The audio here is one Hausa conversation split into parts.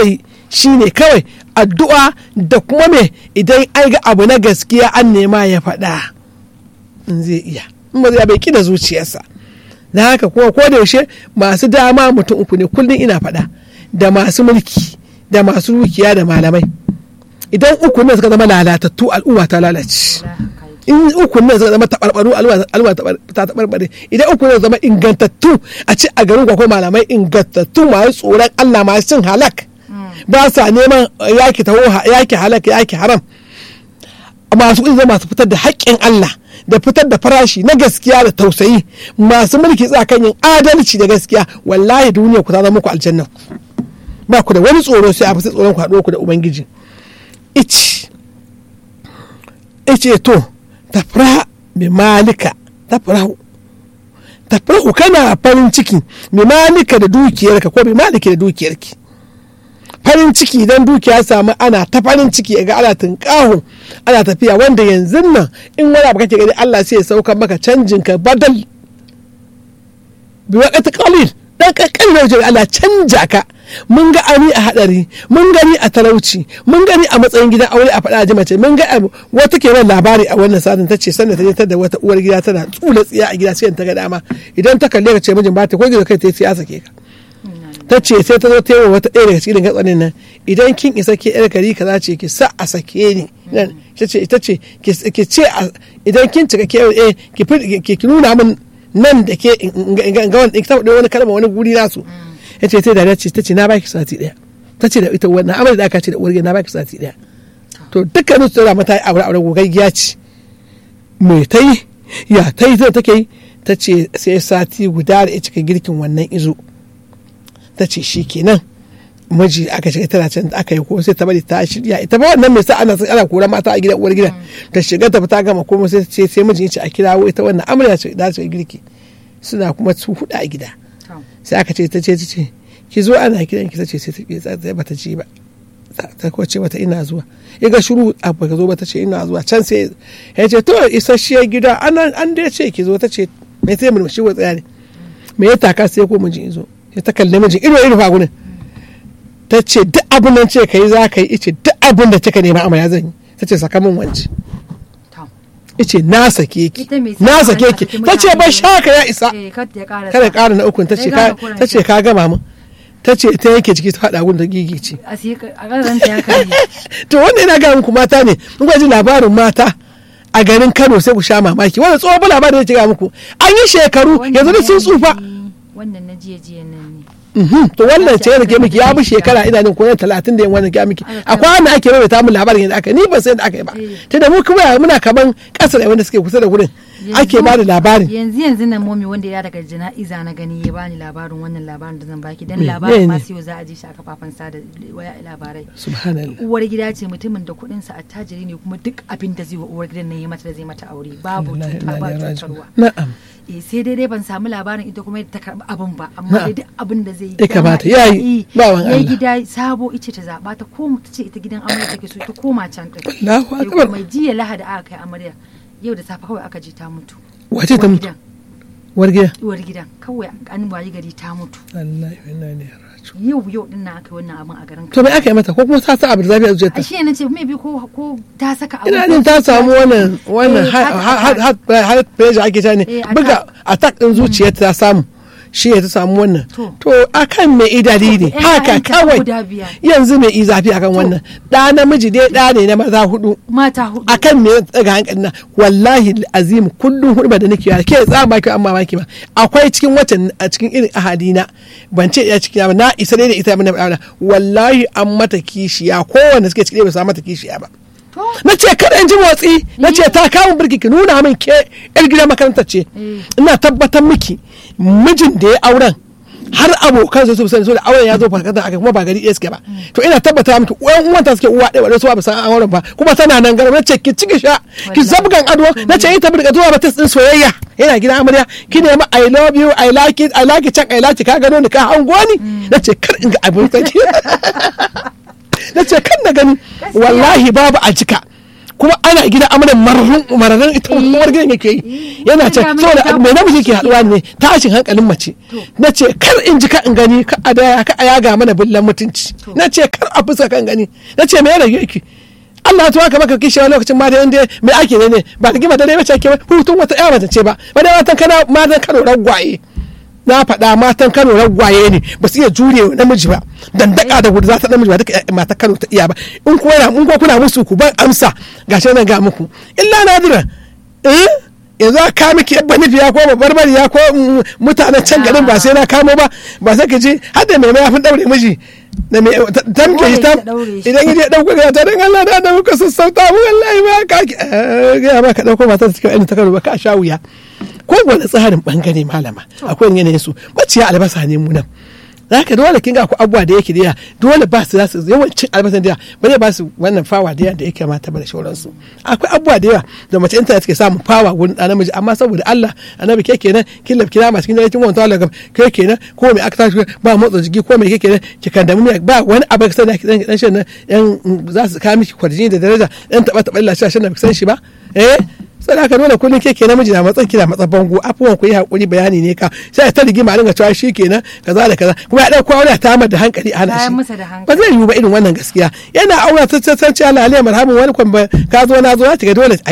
yi shine kawai addu'a da kuma me idan an ga abu na gaskiya an nema ya faɗa in zai iya in ba zai bai da zuciyarsa da haka kuma ko da yaushe masu dama mutum uku ne kullum ina faɗa da masu mulki da masu dukiya da malamai idan uku ne suka zama lalatattu al'umma ta lalace in uku ne suka zama tabarbaru al'umma ta tabarbare idan uku ne zama ingantattu a ci a garin ko malamai ingantattu masu tsoron Allah masu cin halak ba sa neman yaki taho yaki halak yaki haram masu kuɗi masu fitar da haƙƙin Allah da fitar da farashi na gaskiya da tausayi masu mulki tsakan yin adalci da gaskiya wallahi duniya ku ta zama ku aljanna ba ku da wani tsoro sai a fi tsoron ku haɗo ku da ubangiji ici ice to tafra bi malika tafrahu tafrahu kana farin ciki bi malika da dukiyarka ko bi maliki da dukiyarki farin ciki idan dukiya samu ana ta farin ciki ga ana tunƙaho ana tafiya wanda yanzu nan in wani abu kake gani Allah sai ya sauka maka canjin ka badal bi waqti qalil dan kakkan wajen Allah canja ka mun ga ani a hadari mun gani a talauci mun gani a matsayin gidan aure a faɗa ji mace mun ga wata ke nan labari a wannan sadin ta ce sannan ta je ta da wata uwar gida tana tsula tsiya a gida sai ta ga dama idan ta kalle ka ce mijin ba ta ko gida kai ta yi siyasa ke ka ta ce sai ta zo ta yi wata ɗaya daga cikin gatsanin nan idan kin isa ke yar gari kaza ce ki sa a sake ni nan ta ce ita ce ki ce idan kin cika ke eh ki nuna min nan da ke ga wani ta wani kalma wani guri nasu ya ce sai da ce ta ce na baki sati ɗaya ta ce da ita wannan amal da aka ce da uwar na baki sati ɗaya to dukkanin su da mata aure aure gogaggiya ce me ta yi ya ta yi take yi ta ce sai sati guda da ya cika girkin wannan izo ta ce shi kenan miji aka shiga tana can aka yi ko sai ta bari ta shirya ita ba wannan mai sa ana ana kora mata a gidan uwar gidan ta shiga ta fita gama komai sai ce sai mijin ce a kirawo ita wannan amarya ce da su girki suna kuma su huda a gida sai aka ce ta ce ta ce ki zo ana kiran ki ta ce sai ta bata ji ba ta ko ce mata ina zuwa ya ga shiru a baka zo ba ta ce ina zuwa can sai ya ce to isasshiyar gida an an da ce ki zo ta ce me sai murmushi wa tsaya ne me ya taka sai ko mijin zo ya ta kalli mijin ido ido fa gurin ta ce duk abin nan ce ka yi za ka yi ice duk abin da kika nema amma ya zan yi ta ce saka min wance ice na sake ki na sake ki ta ce ban shaka ya isa kada kara na ukun ta ce ka gama min ta ce ta yake ciki ta faɗa gun da gigi ce to wanda yana ga muku mata ne mun ji labarin mata a garin Kano sai ku sha mamaki wanda tsohon labarin ya ce ga muku an yi shekaru yanzu sun tsufa wannan na jiya jiya nan ne to wannan ce da ke miki ya bi shekara ina jin ko talatin da yan wannan ke miki akwai wanda ake mai ta mun labarin yadda aka ni ban san yadda aka yi ba tunda mu kuma muna kaman kasar da wanda suke kusa da gurin ake ba da labarin yanzu yanzu nan momi wanda ya daga jana'iza na gani ya bani labarin wannan labarin da zan baki dan labarin ma sai za a ji shi a kafafen sada waya labarai subhanallah uwar gida ce mutumin da kuɗin sa attajiri ne kuma duk abin da zai wa uwar gidan nan ya mata da zai mata aure babu cuta ba cutarwa na'am eh sai dai dai ban samu labarin ita kuma ta karɓi abin ba amma dai duk abin da zai yi ya kamata ya yi bawan ya Allah gida sabo ice ta zaba ta koma ta ce ita gidan amarya take so ta koma can din Allahu sai akbar kuma jiya lahadi aka kai amarya yau da safe kawai aka je ta mutu wace ta Uwar mutu gidan- uwar gida uwar gidan kawai an wayi gari ta mutu Allah ya inna ilaihi raji'un yau yau din nan aka yi wannan abin a garin to me aka yi mata ko kuma ta sa abu da zafi a zuciyarta a shi ne ce maybe ko ko ta saka abu ina ko jin ta ta- samu wannan wannan Eh, har heart har har pressure ake ta ne Eh, attack. buga attack din zuciyarta ta samu shi ya ta samu wannan To. to akan me idari ne Eh, haka ƴaƴanta kawai guda biyar. yanzu me izafi akan wannan da namiji dai da ne na maza hudu mata hudu akan me daga hankali na wallahi azim kullum hudu da nake yara ke tsama ki amma maki ba akwai cikin watan a cikin irin ahadina ban ce ya cikin ba na isa dai da ita mun da wallahi an mata kishiya kowanne suke cikin ba su mata kishiya ba to na ce kada in ji motsi na ce ta kawo birki ki nuna min ke yar gidan makarantar ce ina tabbatar miki mijin da ya auren har abokan su sani so da auren ya zo farkata aka kuma ba gari ɗaya suke ba to ina tabbata miki uwan uwanta suke uwa ɗaya wadda su ba san an auren ba kuma tana nan garin na ce ki ciki sha ki Wallahi. zabgan ado na ce ita birka zuwa ba test din soyayya yana gidan amarya ki nemi i love you i like it i like it can i like it ka gano ni ka hango ni na ce kar in ga abin saki na ce kan na gani wallahi babu a jika kuma ana gida amaran mararun mararun ita uwar gidan yake yi yana ce saboda me namiji ke haduwa ne tashin hankalin mace na ce kar in ji ka in gani ka a daya ka a yaga mana billan mutunci na ce kar a fuska kan gani na ce me yana yake Allah ta maka maka kishi wani lokacin ma da inda me ake ne ne ba da gima da dai mace ke hutun wata ƴa mace ce ba ba dai matan kana matan Kano ragwaye na faɗa matan Kano ragwaye ne ba su iya jure namiji ba dandaka da gudu za ta namiji ba duka matan Kano ta iya ba in ko yana in ko kuna musu ku ban amsa gashi nan ga muku illa nadira eh yanzu a ka miki yabba nufiya ko babbar bariya ko mutanen can garin ba sai na kamo ba ba sai ka ji har da mai mayafin daure miji da mai tamke shi tam idan yaje dauko ga ta dan Allah da da muka sassauta mu wallahi ba ka ga ba ka dauko matar ta cikin ta karo ba ka sha wuya ko wani tsarin bangare malama akwai yanayin su maciya albasa ne mu nan zaka dole kin ga ku abuwa da yake da dole ba su zasu yawancin albasan da ba zai ba su wannan fawa da da yake mata ba da shauransu akwai abubuwa da yawa da mace internet ke samun fawa wurin ɗan namiji amma saboda Allah annabi ke kenan kin lafi kina masu kin da kin wanta Allah ke kenan ko me aka tashi ba motsa jiki ko me ke kenan ki kandamu ba wani abu ka sani dan dan shan yan za su kawo miki kwarjini da daraja dan taba taba Allah shan da san shi ba eh sai aka nuna kullum ke ke namiji na matsan kina matsan bango afuwan ku yi hakuri bayani ne ka sai ta rigima dinga cewa shi kenan kaza da kaza kuma ya dauko aure ta da hankali a hana shi ba zai yiwu ba irin wannan gaskiya yana aure ta san cewa Allah alayhi marhamun wani kwan ka zo na zo ta ga dole a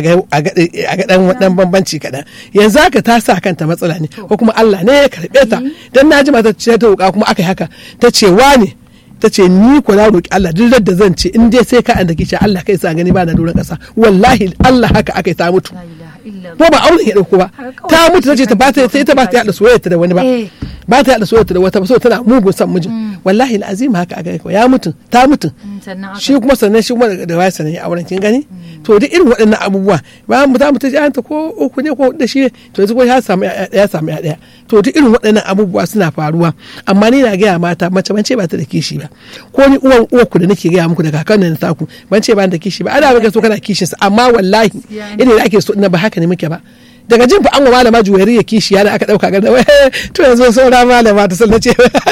ga dan dan bambanci kadan yanzu haka ta sa kanta matsala ne ko kuma Allah ne ya karbe ta dan naji mata ce ta roƙa kuma aka yi haka ta ce ne ta ce ni ko na roki Allah duk da zan ce in dai sai ka an da kici Allah kai sa gani ba na doron kasa wallahi Allah haka aka yi ta mutu ko ba auren ya dauko ba ta mutu ta ce ta ba ta sai ta ba ta yada soyayya da wani ba ba ta yada soyayya da wata ba so tana mugun san mijin wallahi alazim haka aka yi ya mutu ta mutu shi kuma sannan shi kuma da waya sannan ya auren kin gani to duk irin waɗannan abubuwa ba mu za mu ta ji ta ko uku ne ko da shi to yanzu ko ya samu ya samu ya daya to duk irin waɗannan abubuwa suna faruwa amma ni na gaya mata mace ban ce ba ta da kishi ba ko ni uwan uwarku da nake gaya muku da kakan nan taku ban ce ba da kishi ba ana baka so kana kishin sa amma wallahi idan da ake so na ba haka ne muke ba daga jin fa an wa malama juwari ya kishi yana aka dauka ganda to yanzu saura malama ta sallace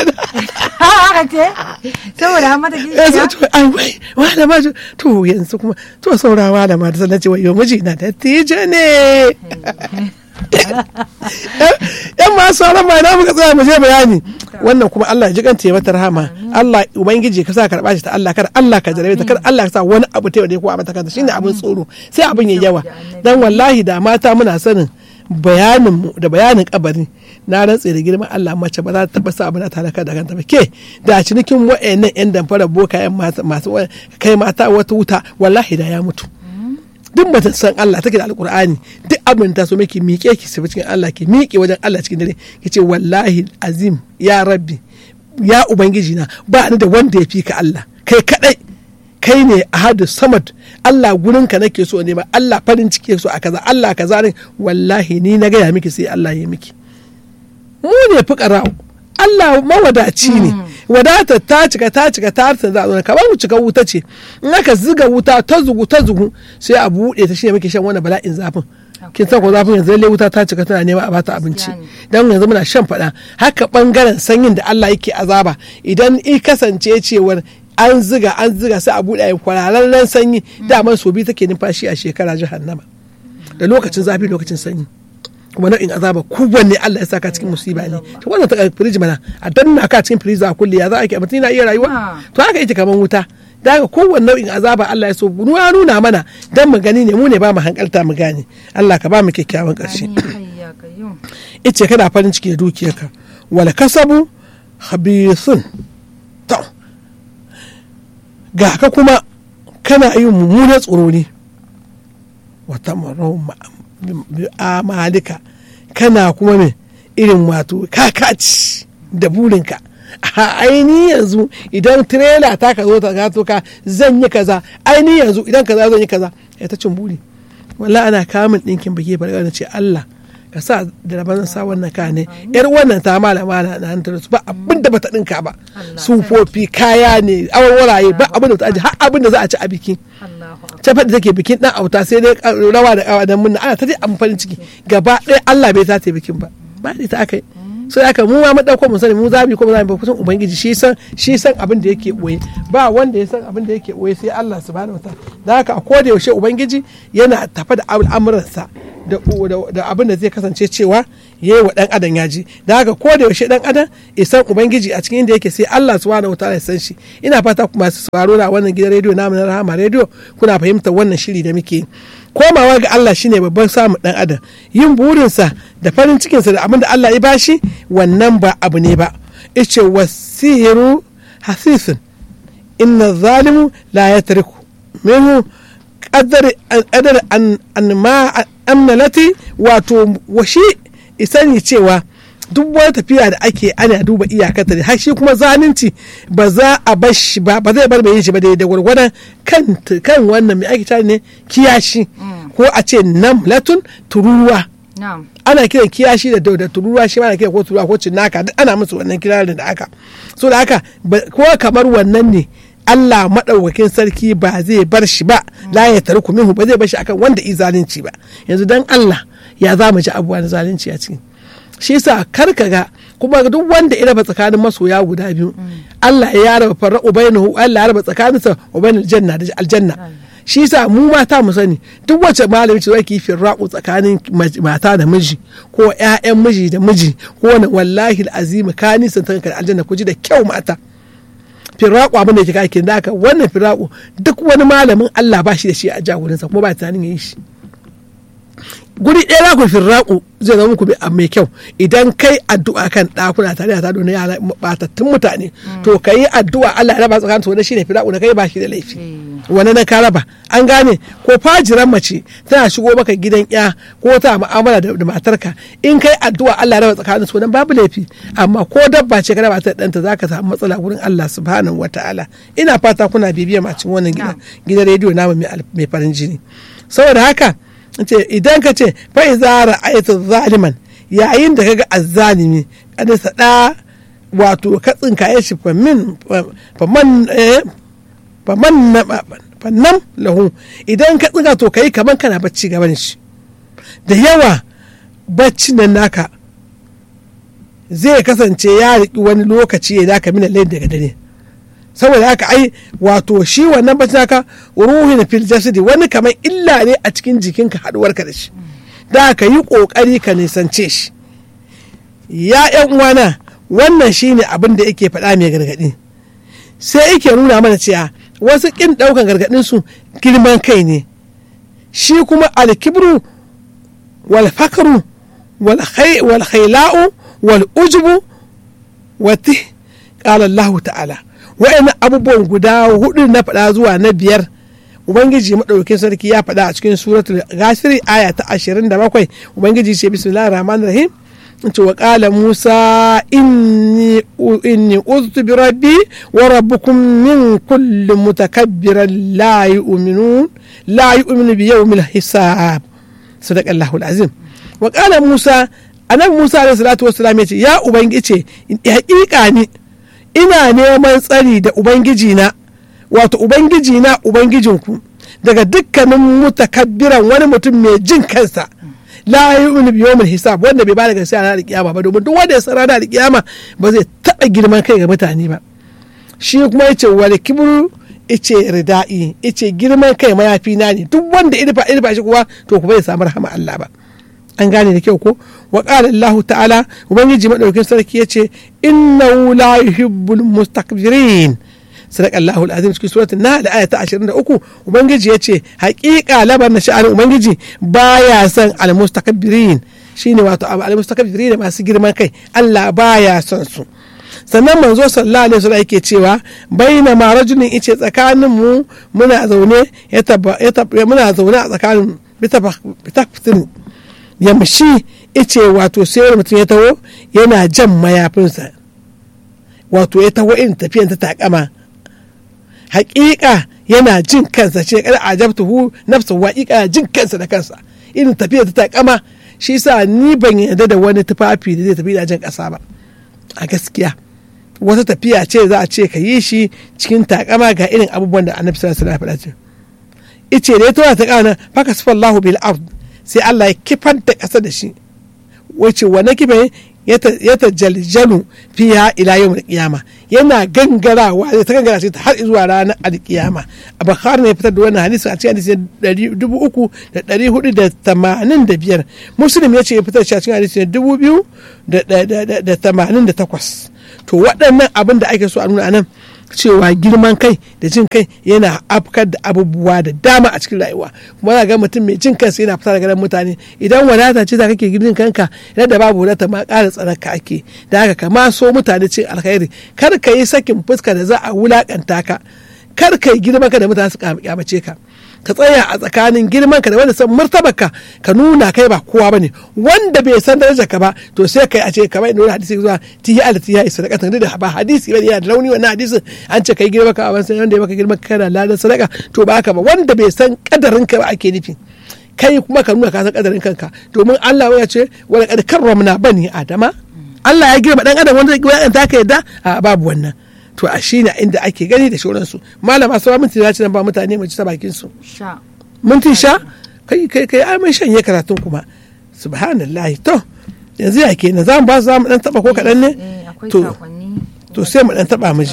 haka ce saboda mata kishi ya to ai wai malama to yanzu kuma to saura malama ta sallace wai yo miji na dattijo ne yan masu sauran ma na muka tsaya mu je bayani wannan kuma Allah ji kanta ya mata rahama Allah ubangiji ka sa karba shi ta Allah kar Allah ka jarabe ta kar Allah ka sa wani abu ta yau ko a mata kanta shine abin tsoro sai abin ya yawa dan wallahi da mata muna sanin bayanin mu da bayanin kabari na rantse da girman Allah mace ba za ta taba sa abin ta halaka da kanta ba ke da cinikin wa'annan yan damfara boka yan masu kai mata wata wuta wallahi da ya mutu duk mutum san Allah take da alkur'ani duk abin ta so miki miƙe ki sai cikin Allah ki miƙe wajen Allah cikin dare ki ce wallahi azim ya rabbi ya ubangiji na ba ni da wanda ya fi ka Allah kai kadai kai ne ahadu samad Allah gurin ka nake so ne ba Allah farin ciki so a kaza Allah kaza ne wallahi ni na gaya miki sai Allah ya miki mu ne fuqara Allah mawadaci ne wadata ta cika ta cika ta harta za a zo kamar mu cika wuta ce in aka ziga wuta ta zugu ta zugu sai a buɗe ta shine muke shan wani bala'in zafin kin san ko zafin yanzu lalle wuta ta cika tana nema a bata abinci dan yanzu muna shan fada haka bangaren sanyin da Allah yake azaba idan i kasance cewar an ziga an ziga sai a buɗe kwararren sanyi daman so biyu take numfashi a shekara jahannama da lokacin zafi lokacin sanyi kuma nau'in azaba kowanne Allah ya saka cikin musiba ne to wannan ta firiji mana a danna ka cikin firiji a kulle ya za a ke mutum na iya rayuwa to haka yake kaman wuta da haka kowanne nau'in azaba Allah ya so ya nuna mana dan mu gani ne mu ne ba mu hankalta mu gane Allah ka ba mu kyakkyawan karshe ice kana farin ciki da dukiyarka wala kasabu khabithun to ga ka kuma kana yin mummunan tsoro ne wata marau amalika kana kuma me irin wato kakaci da burinka a aini yanzu idan tirela ta ka zo ta gato ka zan yi kaza aini yanzu idan kaza zan yi kaza ya ta cin buri wallahi ana kamun ɗinkin bage barka da ce Allah ka sa da rabar sa wannan ka ne yar wannan ta malama na nan ta ba abin da bata dinka ba sufofi kaya ne awarwaraye ba abin da ta aji har abin da za a ci a biki ta faɗi take bikin ɗan auta sai dai rawa da kawa dan munna ana ta dai amfani ciki gaba ɗaya Allah bai ta bikin ba ba ta aka yi sai haka mu ma mu dauko mu sani mu za mu kuma za mu kusan ubangiji shi san shi san abin da yake boye ba wanda ya san abin da yake boye sai Allah subhanahu wataala da haka a koda yaushe ubangiji yana tafa da al'amuransa da abin da zai kasance cewa ya yi wa dan adam ya ji da haka ko da yaushe dan adam ya san ubangiji a cikin inda yake sai Allah subhanahu wataala ya san shi ina fata ku masu sauraro na wannan gidan rediyo namu na Rahama rediyo kuna fahimtar wannan shiri da muke komawa ga Allah shine babban samun dan adam yin burinsa da farin cikinsa da abin da Allah ya bashi wannan ba abu ne ba ice wasiru hasisin inna zalimu la yatriku minhu qadar qadar an ma amnalati wato washi isani cewa duk wani tafiya da ake ana duba iyakata ne har shi kuma zalunci ba za a bar shi ba ba zai bar mai yin shi ba da gwargwadon kan kan wannan mai ake ne kiyashi ko a ce namlatun tururuwa ana kiran kiyashi da da tururuwa shi ma ana kiran ko tururuwa ko cinnaka duk ana musu wannan kirarin da aka so da haka ko kamar wannan ne Allah maɗaukakin sarki ba zai bar shi ba la ya tarku minhu ba zai bar shi akan wanda i zalunci ba yanzu dan Allah ya za mu ji abubuwa na zalunci a cikin shi yasa kar ka ga kuma duk wanda ya raba tsakanin masoya guda biyu Allah ya raba farra'u bainahu Allah ya raba tsakaninsa wa bainal janna da aljanna shi yasa mu mata mu sani duk wacce malami ce zaki firraqu tsakanin mata da miji ko ƴaƴan miji da miji ko wani wallahi alazim ka nisan ta aljanna ku ji da kyau mata firaku abin da yake kake da haka wannan firaku duk wani malamin Allah ba shi da shi a jagoransa kuma ba tunanin ya yi shi guri ɗaya za ku firaku zai zama muku mai kyau idan kai addu'a kan ɗakuna tare da tado na yara batattun mutane to ka yi addu'a Allah ya raba tsakanin su wani shine firaku da kai ba shi da laifi wani na ka raba an gane ko fajiran mace tana shigo maka gidan ya ko ta mu'amala da matarka in kai addu'a Allah ya raba tsakanin su wannan babu laifi amma ko dabba ce ka raba ta ɗanta zaka samu matsala wurin Allah subhanahu wataala ina fata kuna bibiya macin wannan gidan gidan rediyo namu mai farin jini saboda haka ce idan ka ce fa iza ra'ayta zaliman yayin da kaga azzalimi kada sada wato ka tsinkaye shi fa min fa man fa man fannan lahu idan ka tsinka to kai kaman kana bacci gaban shi da yawa bacci nan naka zai kasance ya riki wani lokaci ya daka mina lain daga dare saboda haka ai wato shi wannan bacci naka ruhin fil jasadi wani kamar illa ne a cikin jikinka haduwarka da shi da ka yi kokari ka nisance shi ya yan uwana wannan shine abin da yake faɗa mai gargaɗi sai yake nuna mana cewa wasu ƙin ɗaukan gargaɗin su girman kai ne shi kuma alkibru wal fakru wal khaila'u wal ujubu wati qala Allah ta'ala wa'annan abubuwan guda hudu na faɗa zuwa na biyar ubangiji maɗaukin sarki ya faɗa a cikin suratul ghafiri aya ta 27 ubangiji ce bismillahir rahmanir rahim ce wa qala musa inni inni uztu bi rabbi wa rabbukum min kulli mutakabbiran la yu'minun la yu'minu bi yawmil hisab sadaqallahu alazim wa qala musa annabi musa alaihi salatu wassalam ya ce ya ubangiji haƙiƙa ni ina neman tsari da ubangijina wato ubangijina ubangijinku daga dukkanin mutakabbiran wani mutum mai jin kansa la yu'minu bi yawmil hisab wanda bai bada gaskiya ranar kiyama ba domin duk wanda ya san ranar kiyama ba zai taba girman kai ga mutane ba shi kuma yace wal kibru ice rida'i ice girman kai mayafi na ne duk wanda irfa irfa shi kuwa to kuma ya samu rahama Allah ba an gane da kyau ko wa qala Allah ta'ala ubangiji madaukakin sarki yace innahu la yuhibbul mustakbirin sadaka Allahu alazim cikin suratul nahl aya ta 23 ubangiji yace haƙiƙa labar na sha'anin ubangiji baya son almustakbirin shine wato almustakbirin masu girman kai Allah baya son su sannan manzo sallallahu alaihi wasallam yake cewa baina ma rajulin ice tsakanin mu muna zaune ya muna zaune a tsakanin bitaftin yamshi ice wato sai mutum ya taho yana jan mayafinsa wato ya taho irin tafiyan ta takama hakika yana jin kansa ce kada ajabtuhu nafsu hakika jin kansa da kansa irin tafiya ta takama shi sa ni ban yarda da wani tufafi da zai tafi da jan kasa ba a gaskiya wata tafiya ce za a ce ka yi shi cikin takama ga irin abubuwan da annabi sallallahu alaihi wasallam ya faɗa ice da ya tura ta kana faka sifallahu bil ard sai Allah ya kifar da ƙasa da shi wace wannan kife ya tajaljalu fiha ila yawm al-qiyama yana gangarawa zai ta gangara sai har zuwa ranar al-qiyama a bukhari ne fitar da wannan hadisi a cikin hadisi dubu uku da ɗari hudu da tamanin da biyar muslim ya ce ya fitar shi a cikin hadisi dubu biyu da tamanin da takwas to waɗannan abin da ake so a nuna nan cewa girman kai da jin kai yana afkar da abubuwa da dama a cikin rayuwa kuma za ga mutum mai jin kansa yana fita daga mutane idan wadata ce za kake girdin kanka yadda babu wadata ma ƙara tsanaka ake da haka kama so mutane cin alkhairi kar ka yi sakin fuska da za a wulakanta ka kar ka yi girman ka da mutane su kyamace ka ka tsaya a tsakanin girman ka da wanda san martaba ka ka nuna kai ba kowa bane wanda bai san darajar ka ba to sai kai a ce kamar inda hadisi zuwa tihi al tihi sadaka tun da ba hadisi bane yana da launi wannan hadisin an ce kai girman ka a sai wanda ya maka girman ka kana ladan sadaka to ba haka ba wanda bai san kadarin ka ba ake nufi kai kuma ka nuna ka san kadarin kanka domin Allah ya ce wala kad karramna bani adama Allah ya girma dan adam wanda ya ta ka yadda a babu wannan to a shi ne inda ake gani da shauransu malama sawa minti na ci nan ba mutane mu ci ta bakin su minti sha kai kai kai ai mun shanye karatun kuma subhanallahi to yanzu ya kenan za mu ba za mu dan taba ko kadan ne to to sai mu dan taba mu ji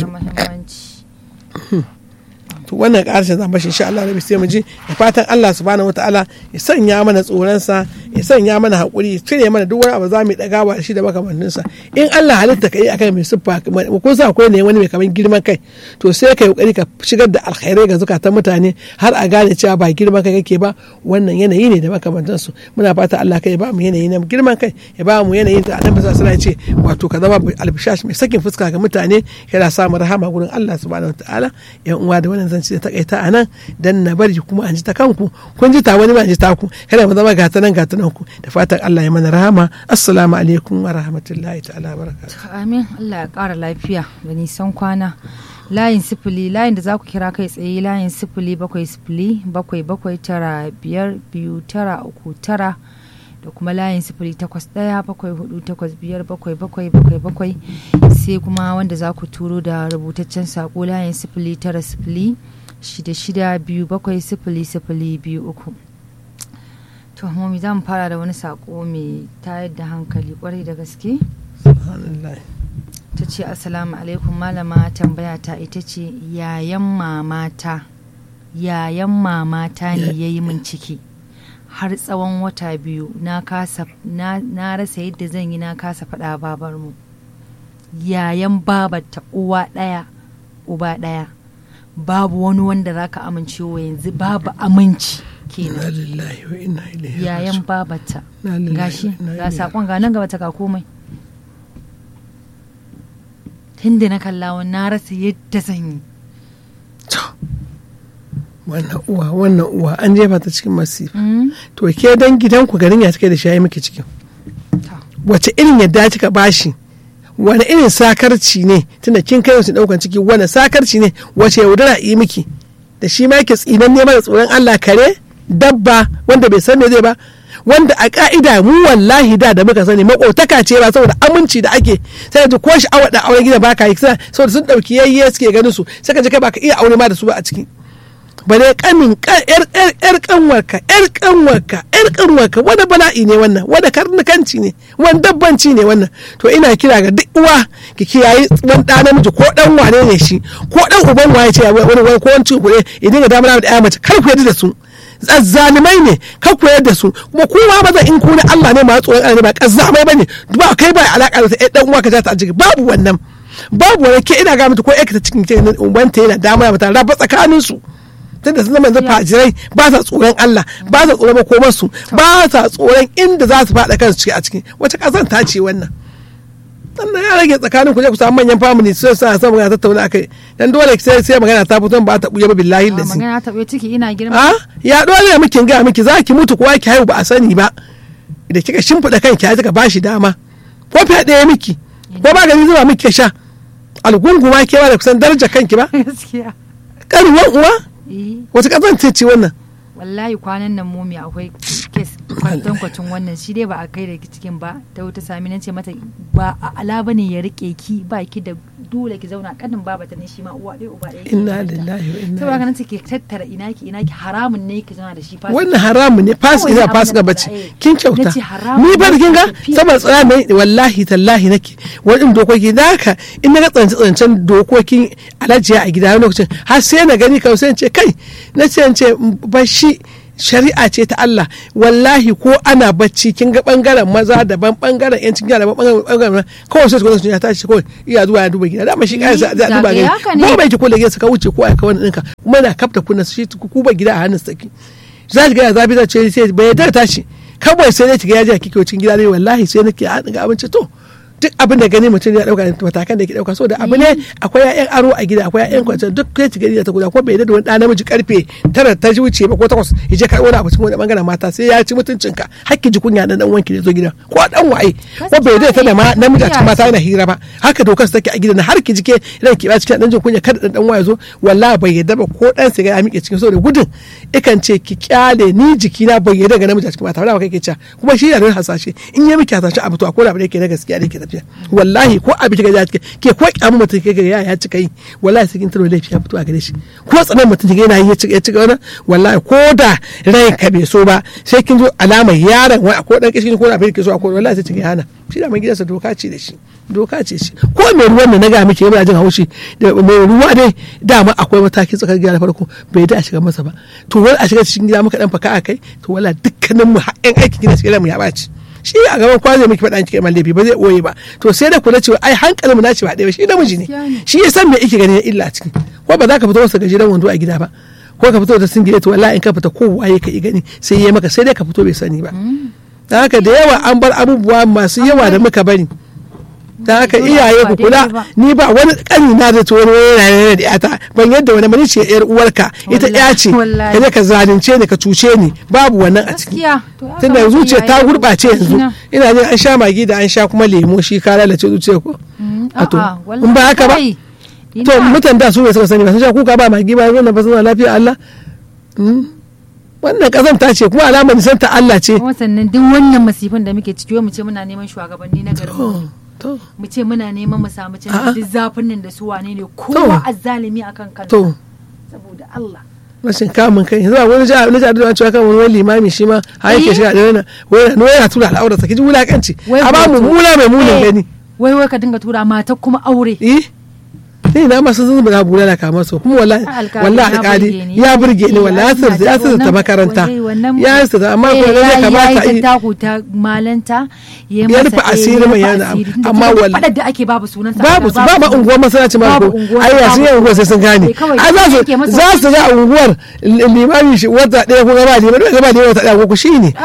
to wannan karshen zan bashi insha Allah rabi sai mu ji da fatan Allah subhanahu wataala ya sanya mana tsoron sa ya sanya mana hakuri ya cire mana duk wani abu za mu dagawa da shi da makamannin sa in Allah halitta kai akan mai siffa ko sa akwai ne wani mai kaman girman kai to sai kai kokari ka shigar da alkhairai ga zukatan mutane har a gane cewa ba girman kai kake ba wannan yanayi ne da makamantan su muna fata Allah kai ya ba mu yanayi na girman kai ya ba mu yanayi da Annabi sallallahu alaihi wasallam ya ce wato ka zama albishash mai sakin fuska ga mutane kana samun rahama gurin Allah subhanahu wataala yan uwa da wannan zance da takaita a nan dan na bari kuma an ji ta kanku kun ji ta wani ma ji ta ku kada mu zama gata nan gata nan ku da fatan Allah ya mana rahama assalamu alaikum wa rahmatullahi ta'ala barakatuh amin Allah ya kara lafiya da nisan kwana layin sifili layin da za ku kira kai tsaye layin sifili bakwai sifili bakwai bakwai tara biyar biyu tara uku tara da kuma layin sifili takwas ɗaya bakwai hudu takwas biyar bakwai bakwai bakwai bakwai sai kuma wanda za ku turo da rubutaccen sako layin sifili tara sifili shida shida biyu bakwai sifili sifili biyu uku to mami za mu fara da wani sako mai tayar da hankali kwarai da gaske ta ce assalamu alaikum malama tambaya ta ita ce yayan mamata yayan mamata ne ya yi min ciki har tsawon wata biyu na kasa na rasa yadda zan yi na kasa faɗa babarmu yayan babarta uwa ɗaya uba ɗaya babu wani wanda za ka amince wa yanzu babu aminci kenan yayan babarta gashi ga sakon ga nan gaba ta ka komai tunda na kalla na rasa yadda zan yi wannan uwa wannan uwa an jefa ta cikin masifa to ke dan gidanku garin ya cike da shayi miki cikin wace irin yadda kika bashi wani irin sakarci ne tunda kin kai wasu daukan ciki wani sakarci ne wace yaudara yi miki da shi ma yake tsinan ne da tsoron Allah kare dabba wanda bai san me zai ba wanda a ka'ida mu wallahi da da muka sani makotaka ce ba saboda aminci da ake sai ka ko shi awa da auren gida baka yi saboda sun dauki yayye suke ganin su sai ka je kai baka iya aure ma da su ba a ciki bare kamin yar kanwarka yar kanwarka yar kanwarka wanda bala'i ne wannan wanda karnukanci ne wani dabbanci ne wannan to ina kira ga duk uwa ki kiyaye dan da namiji ko dan wane ne shi ko dan uban waye ce wani wani ko wani kuɗe idan ga damar da ya mace kar ku yadda da su zalimai ne kar ku yadda su kuma kuma ba zan in ku ne Allah ne ma tsoron Allah ne ba kazzamai bane ba kai ba alaka da dan uwa ka ta a jiki babu wannan babu wani ke ina ga mata ko ta cikin ce ubanta yana damar mata raba tsakanin su tunda sun zama fajirai ba sa tsoron Allah ba sa tsoron makomar su ba sa tsoron inda za su faɗa kansu ciki a ciki wata ƙasar ta ce wannan sannan ya rage tsakanin ku je ku samu manyan family sai sa san magana tattauna akai dan dole sai sai magana ta fito ba ta buya ba billahi da si magana ta buya ciki ina girma a ya dole miki ga miki za ki mutu kuwa ki haihu ba a sani ba da kika shimfiɗa kanki ya kika bashi dama ko fiye ɗaya miki ko ba gani zuba miki sha algunguma ke ba da kusan darajar kanki ba gaskiya karuwan uwa wata ƙasar ce ce wannan wallahi kwanan nan momi akwai kes tankwacin wannan shi dai ba a kai da cikin ba ta wuta sami nan ce mata ba a ala bane ya rike ki ba ki da dole ki zauna kanin baba ta ne shi ma uwa ɗaya uba ɗaya inna lillahi wa inna saboda haka nan ke tattara ina ki ina ki haramun ne ki zauna da shi fasika. wannan haramun ne fasika ina fasika bace kin kyauta Nace haramun ni bar ne kin ga tafiya. saboda tsara ne wallahi tallahi nake wani dokoki da haka in na ga tsance tsancen dokokin alajiya a gida wani lokacin har sai na gani kawai sai in ce kai na ce in ce ba shi shari'a ce ta Allah wallahi ko ana bacci kin ga bangaren maza daban bangaren yancin gida daban bangaren bangaren kawai sai su ya tashi kawai iya zuwa ya duba gida dama shi kai za a duba Zagaye gani haka ne. ko bai ki kula gida ka wuce ko a ka wani ɗinka kuma na kafta kunna shi ku ba gida a hannun saki za ki ga ya zafi za ce sai bai yarda da tashi kawai sai dai ki ga ya je a kike cikin gida ne wallahi sai nake haɗin ga abinci to duk abin da gani mutum ya dauka matakan da ke dauka so da abu ne akwai ƴaƴan aro a gida akwai ƴaƴan kwanciyar duk kai ci gari da ta guda ko bai da wani ɗan namiji karfe tara ta ji wuce ba ko takwas ya je karɓo wani abu cikin wani bangaren mata sai ya ci mutuncinka hakki ji kunya dan dan wanki da zo gidan ko dan waye ko bai da ta da ma namiji a cikin mata yana hira ba haka dokar su take a gidan har ki jike idan ki ba cikin dan jin kunya kada dan dan waye zo wallahi bai yadda ba ko dan siga ya miƙe cikin saboda gudun ikan ce ki kyale ni jikina bai yadda ga namiji a cikin mata ba kai ke cewa kuma shi yana da hasashe in ya miki hasashe abu to akwai abu da yake na gaskiya da yake tafiya wallahi ko abin kika ji ke ko kyamu mutum kika ga ya cika yi wallahi sai kin taro laifi ya fito a gare shi ko tsanan mutum kika yana yi ya cika ya cika wannan wallahi ko da rai ka bai so ba sai kin zo alamar yaron wai ko dan kishin ko abin da ke so akwai wallahi sai kika hana shi da mai gidansa doka ce da shi doka ce shi ko mai ruwan da na ga miki yana jin haushi da mai ruwa dai dama akwai matakin tsakar gida na farko bai da a shiga masa ba to wani a shiga cikin gida muka dan faka a kai to wala dukkanin mu haƙƙin aikin gida cikin mu ya ɓaci shi a gaban kwa zai miki faɗa cikin laifi ba zai ɓoye ba to sai da kula cewa ai hankalin mu na ce ba ɗaya ba shi namiji ne shi ya san me yake gani na illa a ciki ko ba za ka fito masa gajeren wando a gida ba ko ka fito da singile to wallahi in ka fita kowa ya ka gani sai ya maka sai dai ka fito bai sani ba dan haka da yawa an bar abubuwa masu yawa da muka bari dan haka iyaye ku kula ni ba wani kani na da wani wani da yata ban yadda wani mani ce yar uwarka ita ya ce ka je ka zalunce ni ka cuce ni babu wannan a ciki tunda zuciya ta gurbace yanzu ina jin an sha magi da an sha kuma lemo shi ka lalace zuciya ko a to in ba haka ba to mutan da su ne suka sani ba sun sha kuka ba magi ba zuwa ba suna lafiya Allah wannan kazanta ce kuma alamar nisan ta Allah ce kuma sannan duk wannan masifin da muke ciki mu ce muna neman shugabanni na garin mu ce muna neman mu samu cin duk zafin nan da su wane ne kowa azzalimi akan kansa saboda Allah rashin kamun kai yanzu wani jihar wani jihar da cewa kan wani limami shi ma har yake shiga da wani wani yana tura al'aura sa kiji wulakanci a ba mu mula mai munin gani wai wai ka dinga tura mata kuma aure eh ni na masu sun buga bula da kamar su kuma wallahi wallahi alƙali ya burge ni wallahi ya sirta ya sirta makaranta ya sirta amma ko ne kamata yi ta ku ta malanta ya ya rufe asiri mai yana amma wallahi da ake babu sunan sa babu su babu unguwar masallaci ma ko ai ya sun yi unguwar sai sun gane ai za su za su ga unguwar limami shi wata ɗaya ko gaba limami ko gaba limami wata ɗaya ko shi ne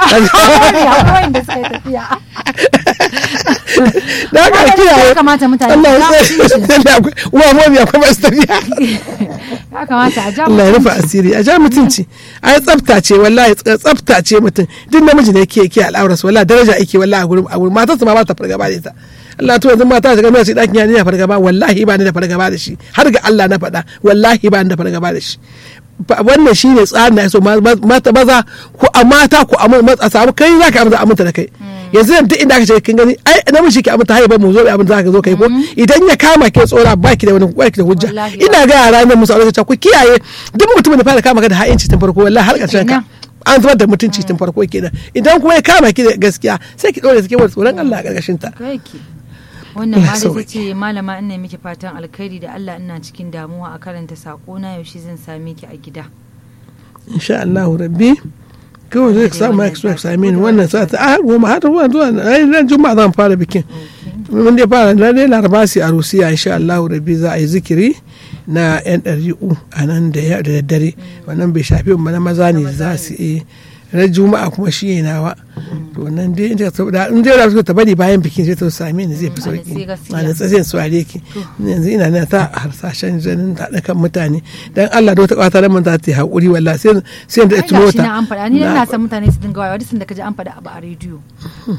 da haka kiyaye kamata mutane Allah ya uwa momi akwai masu tafiya ya kamata a ja Allah ya rufe asiri a ja mutunci ai tsafta ce wallahi tsafta ce mutum duk namiji ne yake yake al'aurarsa wallahi daraja yake wallahi a gurin a gurin matarsa ma ba ta fargaba da ita Allah to yanzu mata ta gama shi dakin ya ne fargaba wallahi ba ni da fargaba da shi har ga Allah na faɗa wallahi ba ni da fargaba da shi wannan shi ne tsarin da ya so mata maza ko a mata ko a samu kai za ka aminta da kai yanzu duk inda aka ce kin gani ai namiji ke aminta haiba mu zo abin da zaka zo kai ko idan ya kama ke tsora baki da wani baki da hujja ina ga yara nan musu aure ta ku kiyaye duk mutumin da fara kama ka da ha'inci tun farko wallahi har ƙarshen ka an zubar da mutunci tun farko kenan idan kuma ya kama ki da gaskiya sai ki dore take wani tsoron Allah a ƙarƙashin ta wannan ma ta ce malama ina miki fatan alkhairi da Allah ina cikin damuwa a karanta sako na yaushe zan same ki a gida insha Allah rabbi kawai zai samu ya so same ni wannan sa ta a goma har zuwa zuwa ran juma'a zan fara bikin mun dai fara na dai laraba sai a rusiya insha Allah rabbi za a yi zikiri na yan ɗari'u a nan da daddare wannan bai shafi mu na maza ne za su yi na juma'a kuma shi ne nawa to nan dai in ta in dai rasu ta bari bayan bikin sai ta same ni zai fi sauki a da tsatsin su are ki yanzu ina na ta harsashen janin da kan mutane dan Allah da wata kwata da mun za ta yi hakuri wallahi sai sai da ita mota na an faɗa ni ina san mutane su dinga wayewa duk da kaji an faɗa abu a rediyo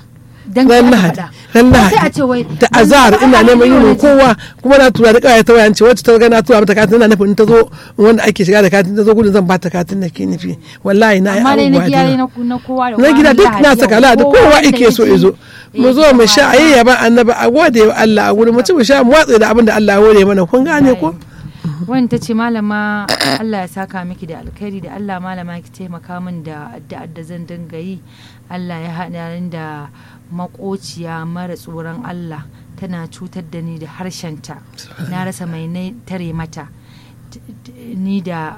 dan ran kai aka lahadi faɗa. ran Ko lahadi sai a ce wai da dan azhar ba ina a neman yi yin wani- kowa kuma na tura da kawai ta wayan ce wacce ta ga na tura mata katin ina nufin ta zo wanda ake shiga da katin ta zo gudun zan bata katin da ke nufi wallahi na yi amma dai na abubuwa da gida yawa. na na kowa da na kowa gida ran duk Lahadi na yau. saka lahadi kowa wanda ike so ya ya zo ji, mu ya zo ji mu ba sha a yi yaban annabi a gode wa Allah a gurin mu ci mu sha mu watsa da abin da Allah ya hore mana kun gane ko wani ta ce malama Allah ya saka miki da alkhairi da Allah malama ki taimaka min da addu'ar da zan dinga yi Allah ya haɗa ni da makociya mara tsoron Allah tana cutar da ni da harshenta na rasa mai na tare mata T- t- ni da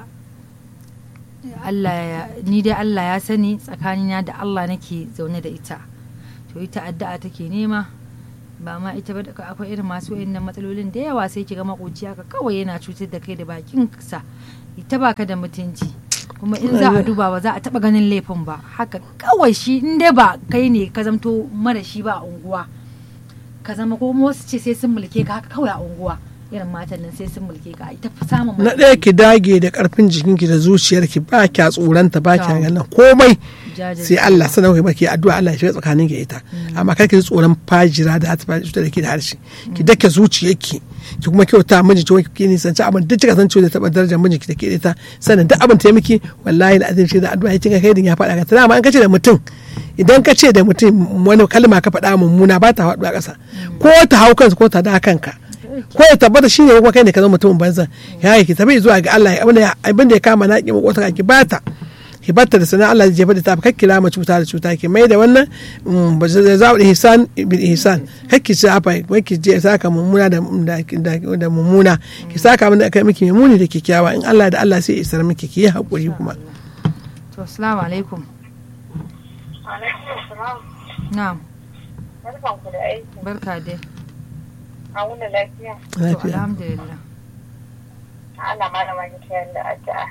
Allah ya- ni dai Allah ya sani tsakanina da Allah nake zaune da ita to ita addu'a take nema ba ma ita ba da akwai irin masu wayannan matsalolin da yawa sai kiga makociya ka kawai yana cutar da kai da bakin sa ita baka da mutunci kuma in za a duba ba za a taba ganin laifin ba haka kawai shi in dai ba kai ne ka zamto mara shi ba a unguwa ka zama ko wasu ce sai sun mulke ka haka kawai a unguwa irin matan nan sai sun mulke ka ita fi samun na ɗaya ki dage da ƙarfin jikinki da zuciyarki ba kya tsoranta ba kya ganin komai Jajirce. sai Allah sanar ki baki addu'a Allah ya shiga tsakanin ki ita amma kar ki ji tsoron fajira da ta faɗi da ke da harshe ki dake zuciyarki ki kuma kyauta miji ki ki nisanci abin duk kika san cewa da taɓa darajar miji ki da ke da ita sannan duk abin ta yi miki wallahi da azim shi da addu'a ya kinga kai din ya faɗa ka tana amma an kace da mutum idan ka ce da mutum wani kalma ka faɗa mummuna ba ta faɗuwa ƙasa ko ta hau kansa ko ta da kanka ko ya tabbata shine kuma kai ne ka zama mutumin banza ya yi ki tafi zuwa ga Allah abin da abin da ya kama na ki makota ki bata ki bata da sanan Allah zai jefa da ta kar kira ma cuta da cuta ki mai da wannan mm, ba zai za da ihsan bil ihsan kar ki ci afa wai ki je saka mummuna da da, da, da mummuna ki saka mun da kai miki muni da kyakkyawa in Allah da Allah sai ya isar miki ki yi hakuri kuma to assalamu alaikum Alaikum salam. na'am Barkanku da aiki. barka dai A wuni lafiya. to lafiya alhamdulillah Allah malama ki tayar da addu'a.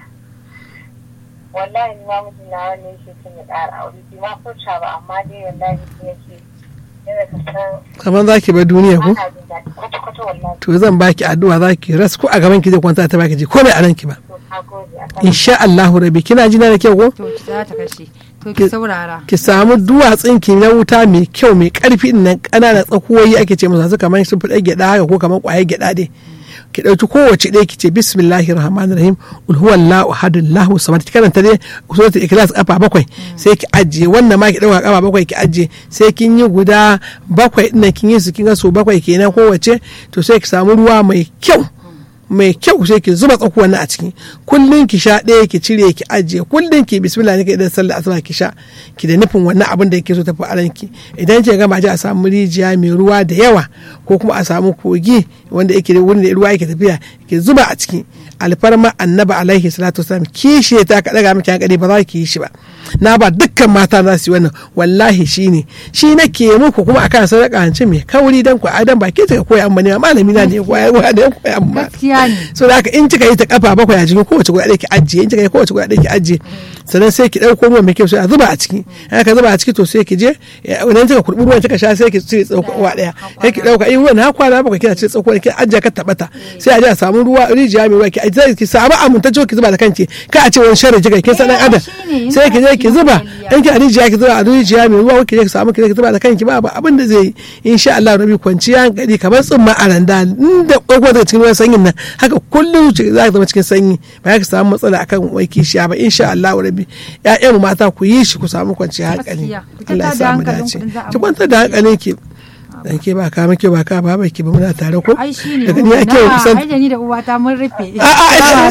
Wallahi ni ma mijin na wani yake son ya ƙara aure. Bi ma furta ba amma dai wallahi sai yake yana ka san kamar zaki bar duniya ko ana jin daɗi kwata-kwata wallahi. to zan baki addu'a zaki ras ko a gaban ki zai kwanta ta baki ji komai a ranki ba To ka gode a kan insha Allahu rabbi kina jina da kyau ko to ki za ta kashe to ki saurara ki samu duwatsun ki na wuta mai kyau mai karfi nan ƙananan tsakuwoyi ake ce musu kamar sun fi gyada haka ko kamar ƙwayar gyada dai ki ɗauki kowace ɗaya ki ce bismillahir rahmanir rahim ul huwallahu ahad allahu samad ki karanta dai suratul ikhlas kafa bakwai sai ki ajiye wannan ma ki ɗauka kafa bakwai ki ajiye sai kin yi guda bakwai ɗin kin yi su kin ga so bakwai kenan kowace to sai ki samu ruwa mai kyau mai kyau sai ki zuba tsakuwan nan a ciki kullun ki sha ɗaya ki cire ki ajiye kullun ki bismillah ne idan sallah asuba ki sha ki da nufin wannan abin da yake so tafi a ranki idan ki gama ji a samu rijiya mai ruwa da yawa ko kuma a samu kogi wanda yake da wurin da ruwa yake tafiya ki zuba a ciki alfarma annabi alaihi salatu wasalam kishi ta ka daga miki hankali ba za ki yi shi ba na ba dukkan mata za su yi wannan wallahi shi ne shi nake muku kuma akan sadaka hanci mai kauri dan ku adam ba ke ta koya amma ne malami na ne koya koya da koya amma gaskiya ne so da haka in kika yi ta kafa bakwai a cikin kowace guda ɗaya ki ajiye in kika yi kowace guda ɗaya ki ajiye sannan sai ki ɗauko ruwan mai kyau sai a zuba a ciki in aka zuba a ciki to sai ki je idan kika kurɓi ruwan kika sha sai ki cire tsakuwa ɗaya sai ki ɗauka in ruwan na kwana bakwai kina cire tsakuwa ki ajiye ka taɓata sai a je a samu ruwa rijiya mai ruwa ki ajiye ki samu amintacce ki zuba da kanki ka a ce wani sharri kika kin san ɗan adam sai ki je ki zuba in ki a rijiya ki zuba a rijiya mai ruwa ki je ki samu ki je ki zuba da kanki ba abin da zai yi insha Allah rabi kwanciya hankali kamar tsumma a randa inda ɗauko daga cikin ruwan sanyin nan haka kullum za ka zama cikin sanyi ba ka samu matsala akan wai kishiya ba insha Allah rabi ƴaƴan mata ku yi shi ku samu kwanciya hankali Gaskiya. Ku Allah ya kwantar da samu hankalinku dace in za a ki kwantar da hankalin ki dan ke ba ka muke ba ka ba ba ki ba muna tare ko ai shi ne daga ni ake na kusan ai da ni da uwata mun rufe a a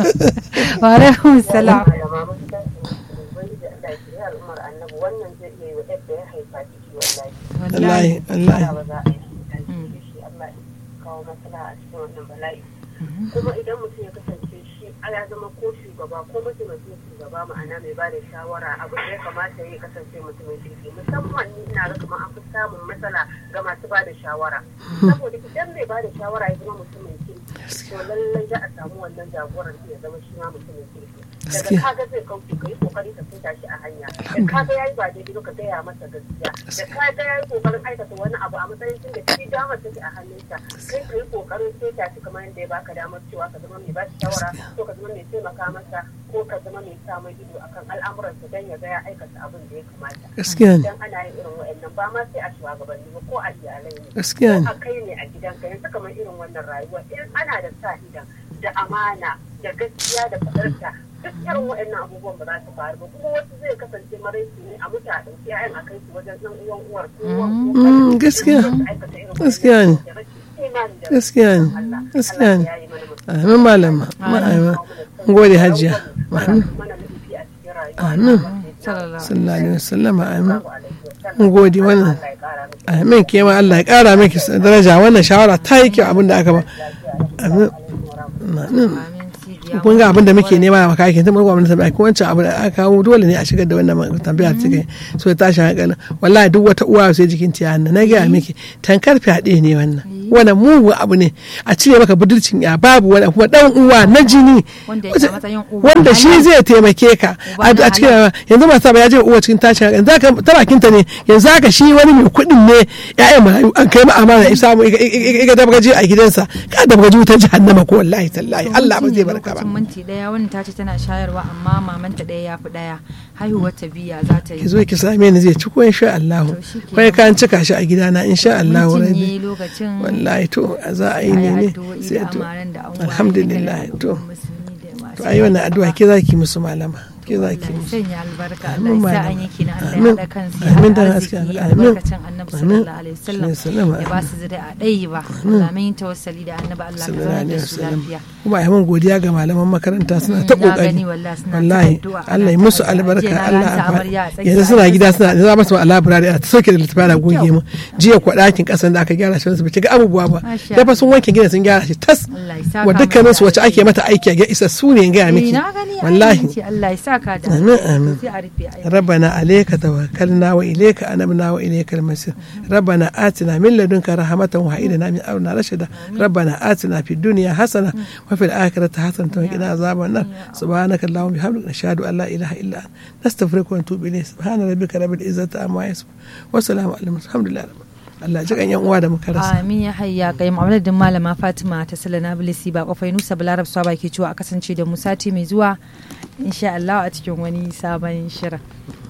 wa alaikum salam malama mun san ubangiji Allah ya kira al'ummar annabi wannan zai iya yi wa yadda ya haifa ciki wallahi. wallahi wallahi ba za a yi shi Allah ya kawo matsala a cikin wannan bala'i kuma idan mutum ya kasance shi ya zama ko shugaba ko mataimakin shugaba ma'ana mai ba da shawara abin da ya kamata ya kasance mutumin kirki musamman ni ina ga kamar an fi samun matsala ga masu ba da shawara saboda idan mai ba da shawara ya zama mutumin kirki to lallai za a samu wannan jagoran ya zama shi ma mutumin kirki daga kaga zai kauce ka yi kokari ka fita shi a hanya da kaga yayi ba daidai ba ka gaya masa gaskiya da kaga yayi kokarin aikata wani abu a matsayin tunda shi damar take a hannunsa kai ka yi kokarin sai ta shi kamar yadda ya baka damar cewa ka zama mai ba shi shawara ko ka zama mai taimaka masa ko ko ka zama mai samun ido akan al'amuransa don ya ga ya aikata abin da ya kamata gaskiya ne idan ana yin irin wa'annan ba ma sai a shugabanni ba ko a iyalai ne gaskiya ne a kai ne a gidanka yanzu kamar irin wannan rayuwa in ana da sa idan da amana da gaskiya da fadarta duk irin waɗannan abubuwan ba za su faru ba kuma wasu zai kasance maraici ne a mutu a ɗauki ƴaƴan a kai su wajen ɗan uwan uwar ko uwan ko Mm, ƙanin gaskiya. su aikata irin Gaskiya ne. waɗannan da rashin imani da gaskiya ne Allah. gaskiya Allah ne ya yi mana mutum. amin malama ma'aima gode hajiya Mana mana nufi a cikin rayuwa. Amin. sallallahu sallallahu alaihi wasallam amin Allahu alaihi wasallam. mun gode wannan Allah ya ƙara miki amin ke ma Allah ya kara miki daraja wannan shawara ta yi kyau abin da aka ba amin amin amin sidiya kun ga abin da muke nema a makakin tun gwamnati ta baki wancan abu da aka kawo dole ne a shigar da wannan tambaya ta kai so ta tashi hankalin wallahi duk wata uwa sai jikin ta hannu na gaya miki tankar fyaɗe ne wannan wannan mugu abu ne a cire maka budurcin ya babu wani kuma dan uwa na jini Wanda yake a matsayin uba wanda na shi halal. zai taimake ka Uba a na a cikin yanzu masu ba ya je uwa cikin tashin hankali zaka ta bakinta ne yanzu haka shi wani mai kuɗin ne ya'yan marayu an kai ma amana ya samu iga dabgaji a gidansa ka dabgaji wutar jahannama ko wallahi tallahi Allah ba zai barka ba lokacin minti daya wannan ta ce tana shayarwa amma mamanta daya ya fi daya haihuwar ta biya za ta ki yi zo ki same ni zai ci ko insha Allah To shi kenan. kai kan cika shi a gidana insha Allah Mun rabi cinye lokacin wallahi to za a yi a ne ne addu'o'i sai da to amaran da an alhamdulillah waye da to musulmi da masu to ayi wannan addu'a ke zaki musu malama ke zaki Allah ya musu sanya albarka Amin, Allah ya sa malama. an yi kina Allah Amin. ya haɗa kansu Amin, ya dan haɗa haske, arziki amin. albarkacin annabi Amin. sallallahu alaihi wasallam Sallallahu alaihi ya ba su zuri'a ɗaya ba Allah mun yi tawassali da annabi Allah ka sallallahu zama alaihi da su wasallam lafiya kuma ai mun godiya ga malaman makaranta suna ta na kokari gani wallahi suna ta wallahi addu'a, ana Allah ya ta musu addu'a. albarka Jiya na Allah ganta ya amarya a tsakiya, yanzu suna an gida yi suna za masu a library a sauke da littafi da goge mu jiya kwa ɗakin ƙasan da aka gyara shi ba ci ga abubuwa ba Masha da fa sun wanke gidan sun gyara shi tas Allah ya saka wa dukkanin su mata wacce ake mata aiki a ga isa su ne in gaya Eh, miki na gani wallahi ce Allah ya saka da Amin, amin. sai a rufe ai ربنا عليك توكلنا وإليك أنبنا وإليك المصير ربنا آتنا من لدنك رحمة وهب لنا من أمرنا رشدا ربنا آتنا في الدنيا حسنة وفي الآخرة حسنة وقنا عذاب النار سبحانك اللهم وبحمدك نشهد أن لا إله إلا أنت نستغفرك ونتوب إليك سبحان ربك رب العزة عما يصفون وسلام على المرسلين الحمد لله رب Allah ji kan yan uwa da muka rasa Amin ya hayya kai mu'amaladin malama Fatima ta Salana Bilisi ba kofai Nusa Balarab Swaba ke cewa a kasance da mu sati mai zuwa insha Allah a cikin wani sabon shirin.